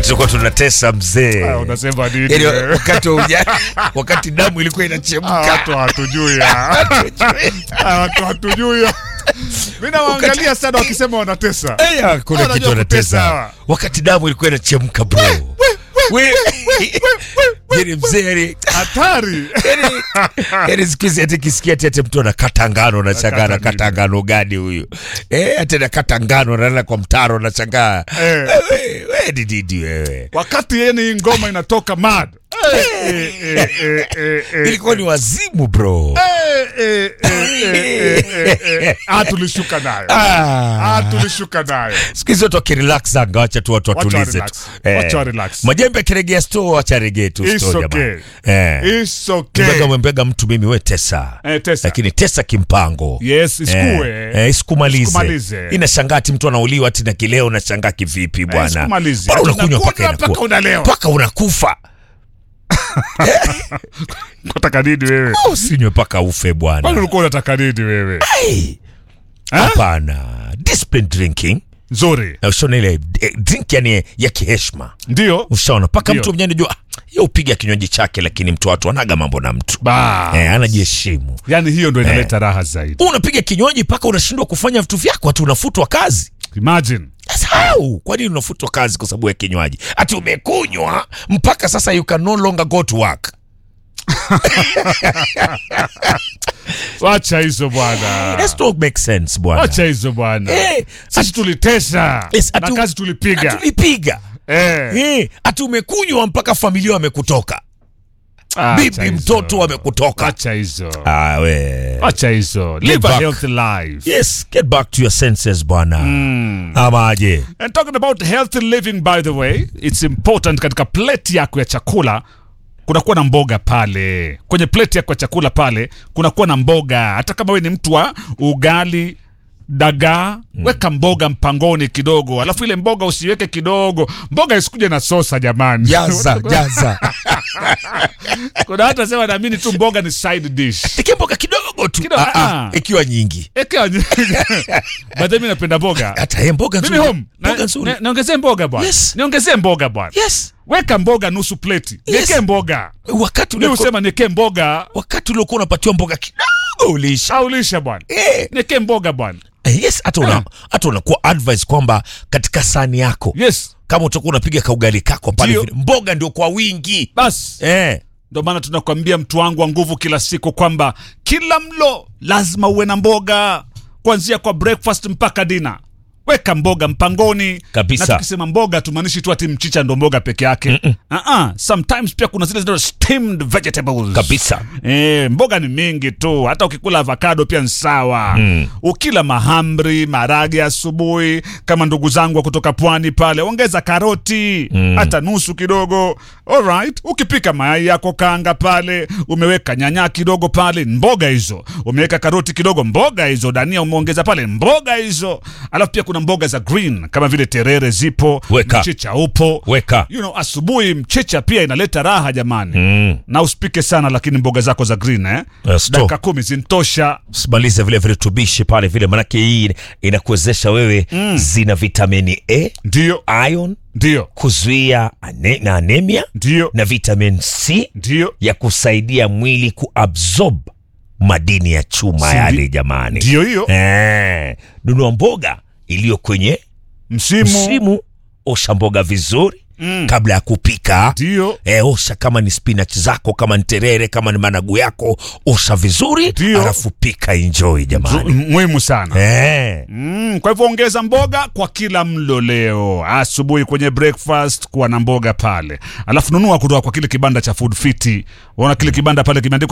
wakati tulikuwa tunatesa mzee Ah, unasema nini Yaani, wewe? wakati wa ujana wakati damu ilikuwa Ah, inachemka watu hatujui ah. Ah, watu hatujui ah. mi nawaangalia sana wakisema wanatesa Aya, kuna Wanajua kitu kutesa anatesa hawa. wakati damu ilikuwa inachemka bro We- Yaani mzee yani hatari yani yani siku hizi ati kisikia ati ati mtu anakata ngano nashangaa Anakata anakata ngano gani huyu eh ati anakata ngano analala kwa mtaro nashangaa Eh. wewe wewe ni nini wewe wakati yeni hii ngoma inatoka mad Eh, eh, eh, eh, eh, eh. ilikuwa ni wazimu bro Eh, eh, eh, eh, eh, eh, eh. Ah, tulishuka nayo Ah. Ah, tulishuka nayo siku hizi watu wakirelax anga wacha tu watu Wacha watulize relax. tu Wacha wa relax. majembe akiregea store wacha regee tu It's store okay. jamani eh It's okay. mbega mwembega mtu mimi we tesa Eh, tesa. lakini tesa kimpango Yes, isikue. eh, eh, isikumalize Isikumalize. inashangaa ati mtu anauliwa ati na kileo unashangaa kivipi bwana isikumalize. Bwana Ati unakunywa mpaka unakunywa inakuwa mpaka unalewa. mpaka unakufa unataka nini wewe usinywe mpaka ufe kwani bwana ulikuwa unataka nini wewe Hey, hapana discipline drinking nzuri na ushaona ile eh, drink yani ya kiheshima ndio ushaona mpaka Ndio. mtu mwenyewe anajua ah, ye upiga kinywaji chake lakini mtu watu anaga mambo na mtu ba eh, anajiheshimu yani hiyo ndo inaleta raha zaidi unapiga kinywaji mpaka unashindwa kufanya vitu vyako hati unafutwa kazi imagine Sasa how? kwa nini unafutwa kazi kwa sababu ya kinywaji ati umekunywa mpaka sasa you can no longer go to work wacha hizo bwana Let's not make sense bwana wacha hizo bwana Eh, sisi tulitesa Yes, na atu- kazi tulipiga tulipiga Eh. Eh, ati umekunywa mpaka familia wamekutoka Ah, bibi wacha hizo. mtoto wamekutoka wacha hizo ah, we. wacha hizo live a back. healthy life yes get back to your senses bwana amaje And talking about healthy living by the way, it's important katika plate yako ya chakula kunakuwa na mboga pale. Kwenye plate yako ya chakula pale kunakuwa na mboga. Hata kama wewe ni mtu wa ugali dagaa weka mboga mpangoni kidogo, alafu ile mboga usiweke kidogo, mboga isikuje na sosa jamani. jaza jaza Kuna hata sema naamini tu mboga ni side dish. tike mboga kidogo tu Kidogo, ah, ah, ah. ikiwa nyingi Eka But mimi napenda mboga. hata ye mboga Mimi nzuri home na- mboga nzuri na- niongezee mboga bwana. Yes. Niongezee mboga bwana. yes weka mboga nusu pleti Yes. niwekee mboga wakati mi uliokuwa husema niekee mboga wakati uliokuwa unapatiwa mboga kidogo ulisha aulisha bwana eh, niekee mboga bwana eh, yes hata una, hata unakuwa advice kwamba katika sani yako yes kama utakuwa unapiga kaugali kako pale Ndio. vile mboga ndio kwa wingi basi eh. ndo maana tunakwambia mtu wangu wa nguvu kila siku kwamba kila mlo lazima uwe na mboga kuanzia kwa breakfast mpaka dina weka mboga mpangoni Kabisa. na tukisema mboga tumaanishi tu ati mchicha ndo mboga peke yake uh-uh. sometimes pia kuna zile zinaitwa steamed vegetables kabisa E, mboga ni mingi tu hata ukikula avocado pia ni sawa mm. ukila mahamri marage asubuhi kama ndugu zangu wa kutoka pwani pale ongeza karoti mm. hata nusu kidogo alright ukipika mayai yako kanga pale umeweka nyanya kidogo pale mboga hizo umeweka karoti kidogo mboga hizo dania umeongeza pale mboga hizo alafu pia kuna mboga za green kama vile terere zipo Weka. mchicha upo weka you know, asubuhi mchicha pia inaleta raha jamani mm. na usipike sana lakini mboga zako za green eh? Yes, dakika kumi zinatosha simalize vile virutubishi pale vile manake hii inakuwezesha wewe mm. zina vitamini a ndio ion ndio kuzuia ane, na anemia ndio na vitamin c ndio ya kusaidia mwili kuabsorb madini ya chuma Sindi- yale jamani ndio hiyo eh, nunua mboga iliyo kwenye msimu msimu osha mboga vizuri Mm. kabla ya kupika ndio E, osha kama ni spinach zako kama ni terere kama ni managu yako osha vizuri Ndio. alafu pika enjoy Zu- jamani muhimu sana e. Mm, kwa hivyo ongeza mboga kwa kila mlo leo asubuhi kwenye breakfast kuwa na mboga pale alafu nunua kutoka kwa kile kibanda cha food fiti unaona kile kibanda pale kimeandikwa